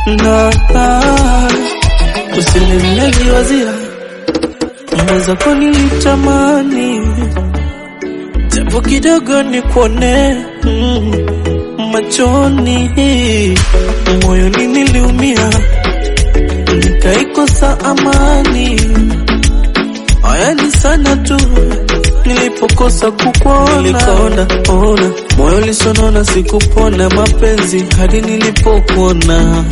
na usinimlegi wazia unaweza kunitamani japo kidogo nikuone mm, machoni moyoni niliumia nikaikosa amani ayani sana tu nilipokosa kukuona nilikaona ona moyo lisonona sikupona mapenzi hadi nilipokuona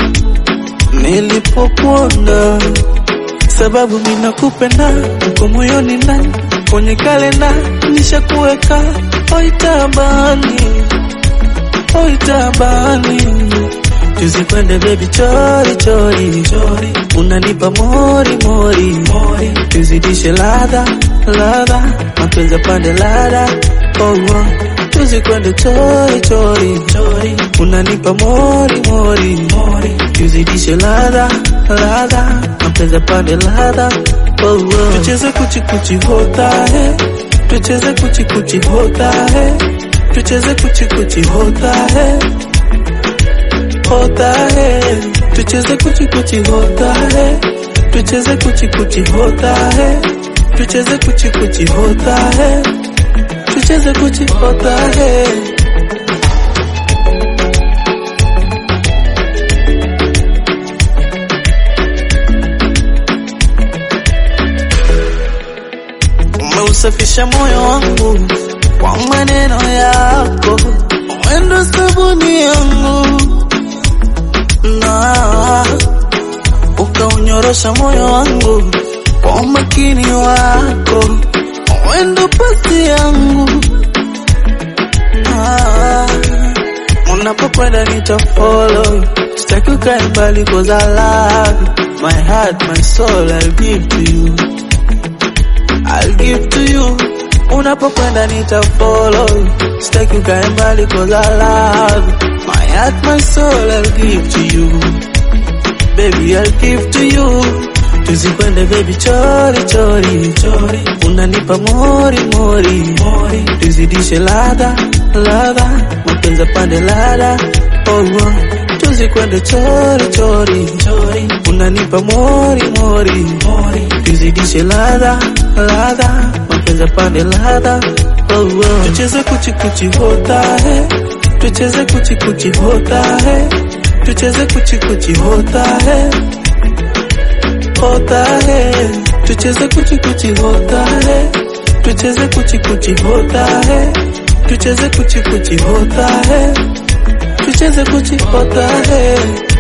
nilipokuona sababu minakupenda uko moyoni ndani kwenye kalenda nishakuweka oitabani oitabani tuzikwende bebi chori chori chori unanipa mori mori mori tuzidishe ladha ladha mapenzi pande ladha oh, oh. tuzikwende chori chori chori unanipa mori mori mori tuzidishe ladha ladha mapenzi pande ladha oh, oh. tucheze kuchi kuchi hota he tucheze kuchi kuchi hota he tucheze kuchi kuchi hota he होता है तुझे कुछ कुछ होता है तुझे कुछ कुछ होता है तुझे कुछ कुछ होता है तुझे कुछ होता है umeusafisha moyo wangu kwa maneno yako mwendo sabuni yangu na ukaunyorosha moyo wangu kwa umakini wako wendo pasi yangu ah, unapokwenda nitafollow sitaki ukae mbali cause I love you my heart my soul I'll give to you I'll give to you unapokwenda nitafollow sitaki ukae mbali cause I love you my heart my soul I'll give to you baby I'll give to you tuzikwende baby chori chori chori unanipa mori mori mori tuzidishe ladha ladha mapenzi pande ladha oh, oh. tuzikwende chori chori chori unanipa mori mori mori tuzidishe ladha ladha mapenzi pande ladha oh, oh. tucheze kuchi kuchi hota hai तुझे कुछ कुछ होता है तुझे कुछ कुछ होता है होता है तुझे कुछ कुछ होता है तुझे कुछ कुछ होता है तुझे कुछ कुछ होता है तुझे कुछ होता है